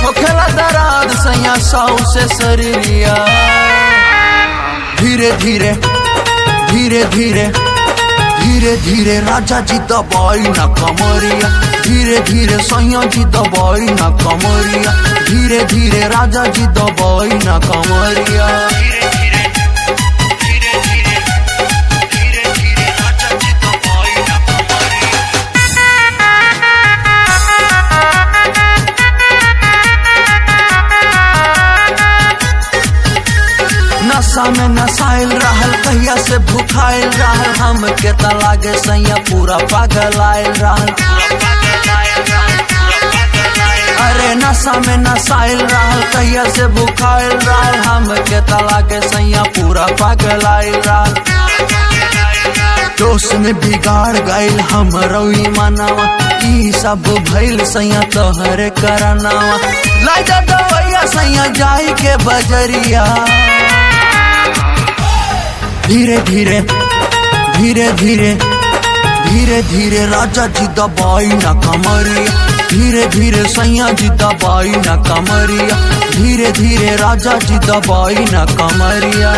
होखेला दराद सैया साउ से शरीरिया धीरे धीरे धीरे धीरे धीरे धीरे राजा जी दबाई ना कमरिया धीरे धीरे सैया जी दबाई ना कमरिया धीरे धीरे राजा जी दबाई ना कमरिया नशा में नसाइल रहल कहिया से भूखाइल रहल हम के लागे सैया पूरा पागल आयल रहल अरे नशा में नसाइल रहल कहिया से भूखाइल रहल हम के लागे सैया पूरा पागल आयल रहल जोश में बिगाड़ गईल हम रउई मनावा ई सब भइल सैया तोहरे करनावा लाजा दवैया सैया जाई के बजरिया धीरे धीरे धीरे धीरे धीरे धीरे राजा जी दबाई ना कमरिया धीरे धीरे सैया जी दबाई ना कमरिया धीरे धीरे राजा जी दबाई ना कमरिया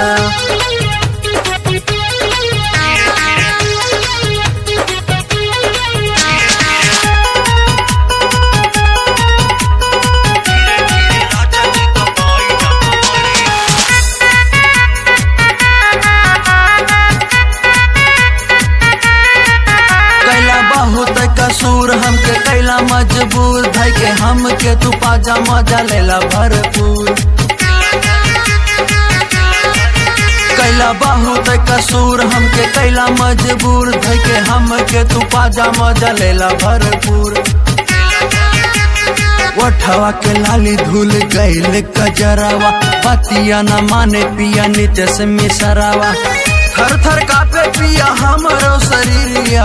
कैला बहुत कसूर हमके कैला मजबूर धै के हमके तू पाजा मजा लेला भरपूर कैला बहुत कसूर हमके कैला मजबूर धै के हमके तू पाजा मजा लेला भरपूर वठवा के लाली धुल गईल कजरावा पतिया न माने पिया नित्य से मिसरावा थर थर कापे पिया हमरो शरीरिया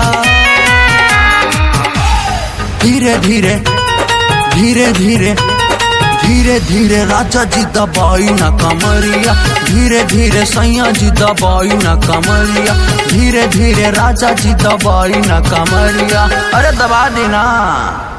धीरे धीरे धीरे धीरे धीरे धीरे राजा जी दबाई ना कमरिया धीरे धीरे सैया जी दबाई ना कमरिया धीरे धीरे राजा जी दबाई ना कमरिया अरे दबा देना